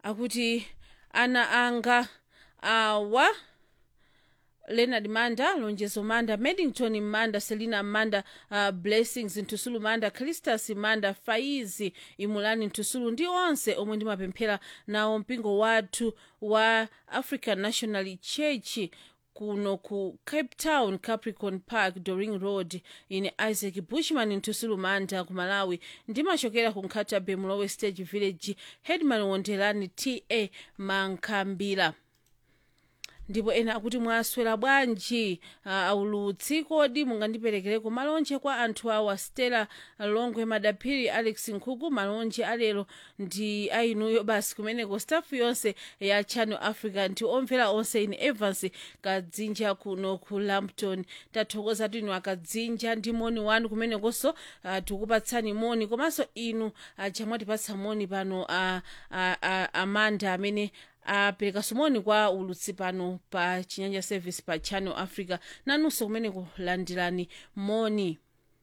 akuti ana anga awa leonard manda lonjezo manda maddington manda selina manda uh, blessings ntusulu manda calistus manda faizi imulani ntusulu ndi onse omwe ndimapemphera nawo mpingo wathu wa african national church kuno ku cape town capricorn park doring road ine isaac bushman ntusulu manda ku malawi ndimachokera ku nkhatabe mulowe stage village headman wondelani ta mankhambira ndipo ena akuti mwaswera bwanji uh, aulutsi kodi mungandiperekereko malonje kwa anthu awa stella longwe madaphiri alex nkhuku malonje alero ndi ainuyo basi kumeneko staff yonse ya channel africa ndi omvera onse ine evans kadzinja kuno ku lampton tathokoza tinu akadzinja ndi moni wanu kumenekonso uh, tikupatsani moni komanso inu uh, chamwatipatsa moni pano uh, uh, uh, amanda amene apereka sumoni kwa ulutsi pano pa chinyanja service pa channel africa nanunso kumeneko landirani moni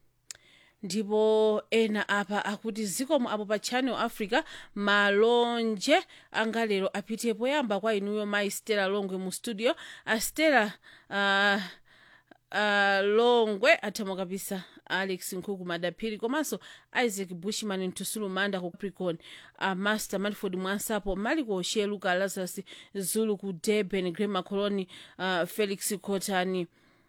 ndipo ena apa akuti zikomo apo pa channel africa malonje anga lero apite poyamba kwa inuyo mayi stella longwe mu studio a stella uh, uh, longwe athamo kapisa alex nkhuku madaphiri komanso isaac bushman ntusulu manda ku capricorn uh, master manford mwansapo maliko oshe luka lazarus zulu ku durban grema coloni uh, felix cotani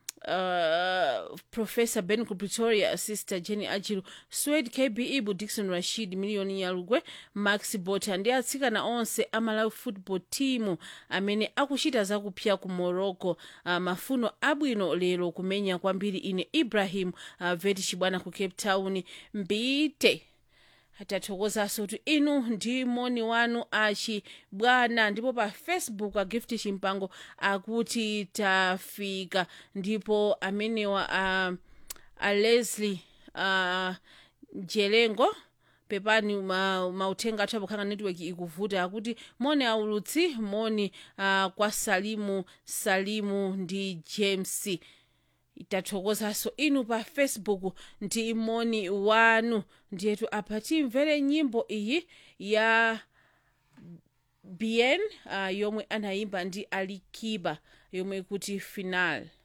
uh, professor ben ku pretoria sister jenny ajilu swed kb ibu dixon rashid miliyoni nyalugwe max bota ndi atsikana onse amalawi football team amene akuchita zakupya ku morocco uh, mafuno abwino lero kumenya kwambiri ine ibrahim uh, veti chibwana ku cape town mbite tathokozanso kuti inu ndi moni wanu achi bwana ndipo pa facebook a gift chimpango akuti tafika ndipo amenewa a, a leslie a, jelengo pepani mauthenga athu apokhala network ikuvuta akuti moni aulutsi moni uh, kwa salimu salimu ndi james tathokozanso inu pa facebook ndi moni wanu ndiyetu apa timvere nyimbo iyi ya bien uh, yomwe anayimba ndi alikiba yomwe kuti final